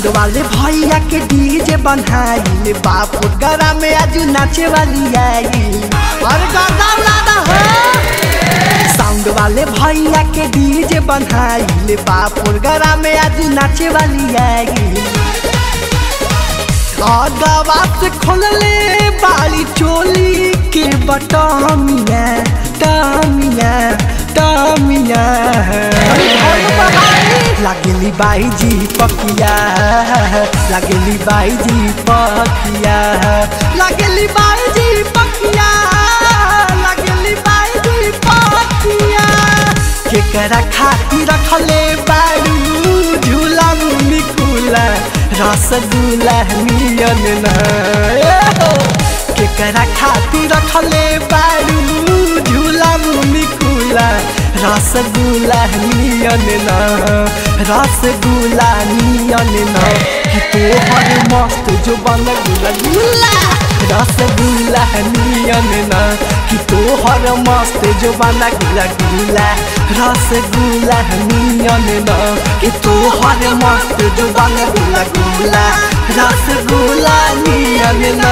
Sound वाले भैया के डीजे बनाइल बाप गरा में आज नाचे वाली आई और गाना उड़ाना हो साउंड वाले भैया के डीजे बनाइल बाप गरा में आज नाचे वाली आई आगावा से खोलले बाली चोली के बटमिया टमिया टमिया लागेली बाई जी पकिया लागेली बाई जी पकिया लागेली बाई जी पकिया लागेली बाई जी पकिया केकरा खातिर रखले बारू झूला मुनी कुला रसगुल्ला नियन न केकरा खातिर रखले बारू झूला मुनी कुला रसगुल्ला नियन न रसगुल्ला नियन न कि तोहर मस्त जो बन गुला गुला रसगुल्ला नियन न कि तोहर मस्त जो बना गुला गुला रसगुल्ला नियन न कि तोहर मस्त जो बना गुला गुला रसगुल्ला नियन न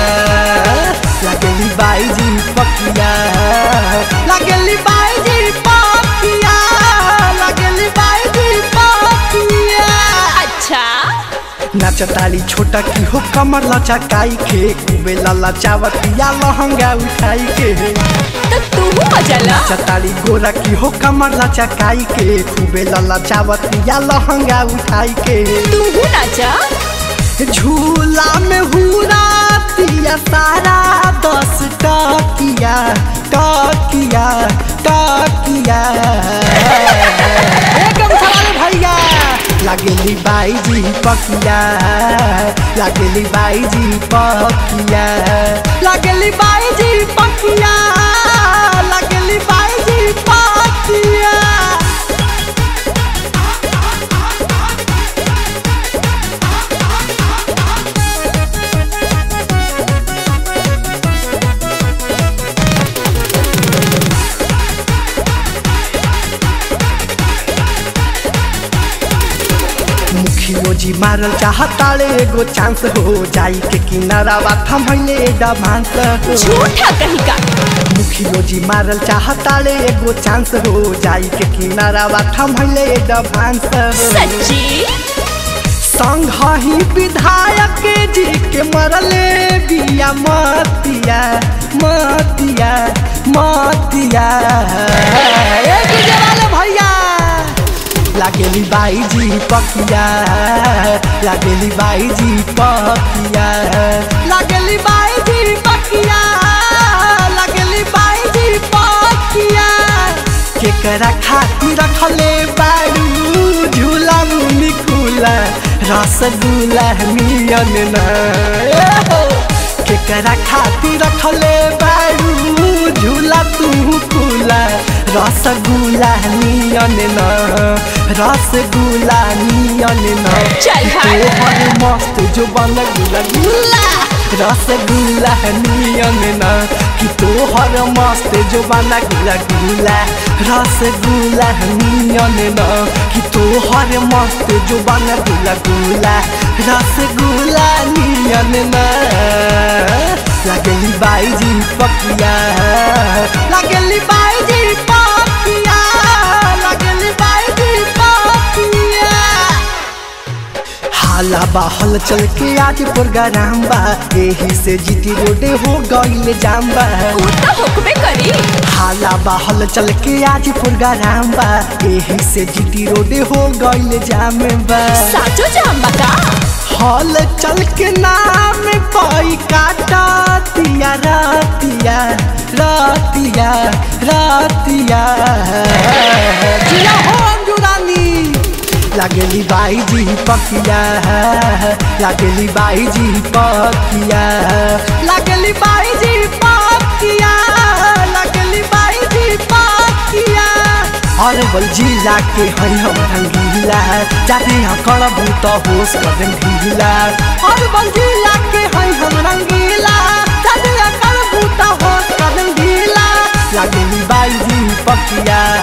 लगली बाई जी पकिया लगली बाई जी पकिया लगली बाई जी पकिया अच्छा नाचताली छोटा की हो कमर लचकाई के कुबे लला चावतिया लहंगा उठाई के तो तू मजा ला नाचताली गोरा की हो कमर लचकाई के कुबे लला चावतिया लहंगा उठाई के तू नाचा झूला में हुरा तिया सारा दस टकिया टकिया टकिया एकदम सवाल भैया लागेली बाई जी पकिया लागेली बाई जी पकिया लागेली बाई जी पकिया लागेली बाई जी पकिया मुखियो जी मारल चाहताले एगो चांस हो जाई के किनारा बा थमैले डमांस हो झूठा कहीं का मुखियो जी मारल चाहताले एगो चांस हो जाई के किनारा बा थमैले डमांस हो सच्ची संग ही विधायक जी के मरले बिया मतिया मतिया मतिया ए डीजे वाले भैया लागेली बाई जी पकिया लागेली बाई जी पकिया लागेली बाई जी पकिया लागेली बाई जी पकिया केकरा खातिर रखले बारू झूला मुनी कुला रसगुल्ला नियन न केकरा खातिर रखले बारू झूला तू कुला रसगुल्ला नियन न रसगुल्ला नियन न चल भाई। तोहर मस्त जो बन गुला गुला रसगुल्ला नियन न कि तोहर मस्त जो बना गुला गुला रसगुल्ला नियन न कि तोहर मस्त जो बना गुला गुला रसगुल्ला नियन न लागली बाई जी पकिया लागली बाई जी पकिया लागली बाई जी पकिया हाला बाहल चल के आज प्रोग्राम बा एही से जीती रोडे हो गईल जाम बा वो तो हुक्मे करी हाला बाहल चल के आज प्रोग्राम बा एही से जीती रोडे हो गईल जाम बा साचो जाम बता हल चल के नाम पाई काटा तिया रातिया रातिया रातिया जिया हो अंजुरानी लागेली बाई जी पकिया लागेली बाई जी पकिया लागेली बाई जी पकिया लागेली बाई जी पकिया अरवल जिला के हई हम रंगीला जाते यहाँ करबू तो होश कदम ढीला अरवल जिला के हई हम रंगीला जाते यहाँ करबू तो होश कदम ढीला लागेली बाई जी पकिया